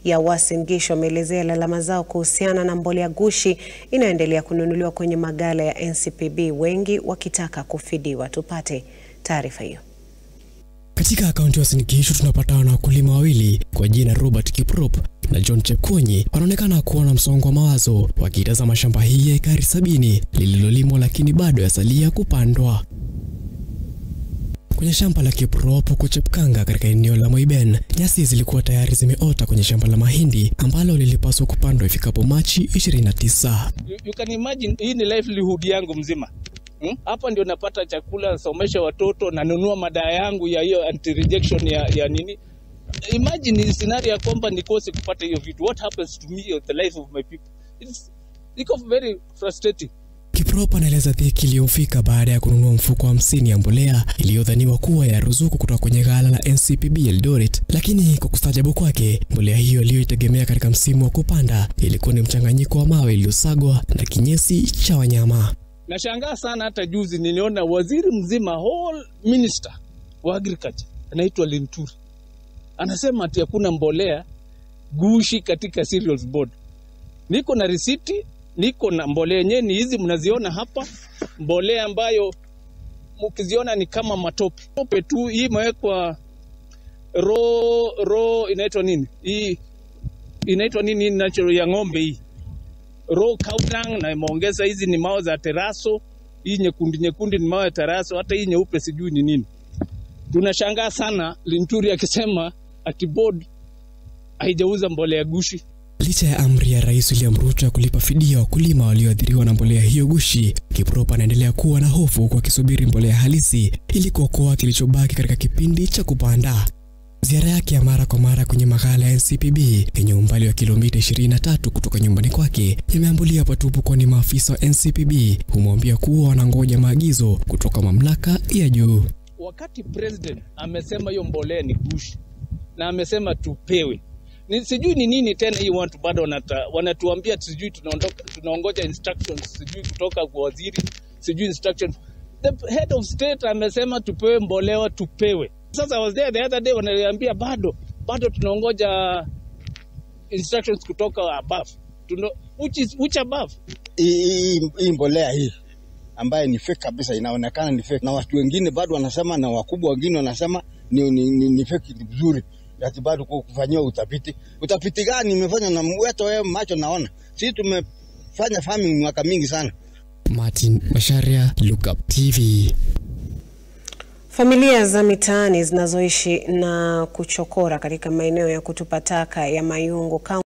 ya Uasin Gishu wameelezea lalama zao kuhusiana na mbolea gushi inayoendelea kununuliwa kwenye magala ya NCPB, wengi wakitaka kufidiwa. Tupate taarifa hiyo. Katika kaunti ya Uasin Gishu tunapatana na wakulima wawili kwa jina Robert Kiprop na John Chepkonyi wanaonekana kuwa na msongo wa mawazo wakitazama shamba hii ya ekari sabini lililolimwa lakini bado yasalia kupandwa. Kwenye shamba la Kiprop huko Chepkanga katika eneo la Moiben, nyasi zilikuwa tayari zimeota kwenye shamba la mahindi ambalo lilipaswa kupandwa ifikapo Machi 29. You, you can imagine hii ni livelihood yangu mzima hmm? Hapa ndio napata chakula, nasomesha watoto, nanunua madawa yangu ya hiyo anti rejection ya, ya nini. Imagine scenario ya kwamba nikose kupata hiyo vitu, what happens to me or the life of my people? It's, iko very frustrating. Kiprop anaeleza dhiki iliyomfika baada ya kununua mfuko hamsini ya mbolea iliyodhaniwa kuwa ya ruzuku kutoka kwenye ghala la NCPB Eldoret, lakini kwa kustajabu kwake, mbolea hiyo aliyoitegemea katika msimu wa kupanda ilikuwa ni mchanganyiko wa mawe iliyosagwa na kinyesi cha wanyama. Nashangaa sana, hata juzi niliona waziri mzima whole minister wa agriculture anaitwa Linturi anasema ati hakuna mbolea gushi katika cereals board. Niko na risiti, niko na mbolea yenyewe ni hizi mnaziona hapa, mbolea ambayo mkiziona ni kama matope tope tu. Hii imewekwa ro ro, inaitwa nini hii, inaitwa nini natural ya ng'ombe hii raw cow dung, na imeongeza hizi ni mawe za teraso. Hii nyekundu nyekundu ni mawe ya teraso, hata hii nyeupe sijui ni nini. Tunashangaa sana Linturi akisema ati board haijauza mbolea gushi. Licha ya amri ya Rais William Ruto ya kulipa fidia wakulima walioathiriwa na mbolea hiyo gushi, Kiprop anaendelea kuwa na hofu huku akisubiri mbolea halisi ili kuokoa kilichobaki katika kipindi cha kupanda. Ziara yake ya mara kwa mara kwenye maghala ya NCPB yenye umbali wa kilomita 23 kutoka nyumbani kwake yameambulia patupu, kwani maafisa wa NCPB humwambia kuwa wanangoja maagizo kutoka mamlaka ya juu. Wakati president amesema hiyo mbolea ni gushi na amesema tupewe ni, sijui ni nini tena hii watu bado wanata, wanatuambia sijui tunaondoka tunaongoja instructions sijui kutoka kwa waziri sijui instruction. The head of state amesema tupewe mbolea tupewe. Sasa I was there the other day wananiambia bado bado tunaongoja instructions kutoka above. Tuno, which is which above? Hii mbolea hii ambaye ni fake kabisa, inaonekana ni fake, na watu wengine bado wanasema, na wakubwa wengine wanasema ni, ni, ni, ni fake vizuri ati bado kufanyiwa utafiti. Utafiti gani imefanywa na weto wewe macho naona? Sisi tumefanya farming mwaka mingi sana. Martin Masharia, Lookup TV. Familia za mitaani zinazoishi na kuchokora katika maeneo ya kutupa taka ya Mayungu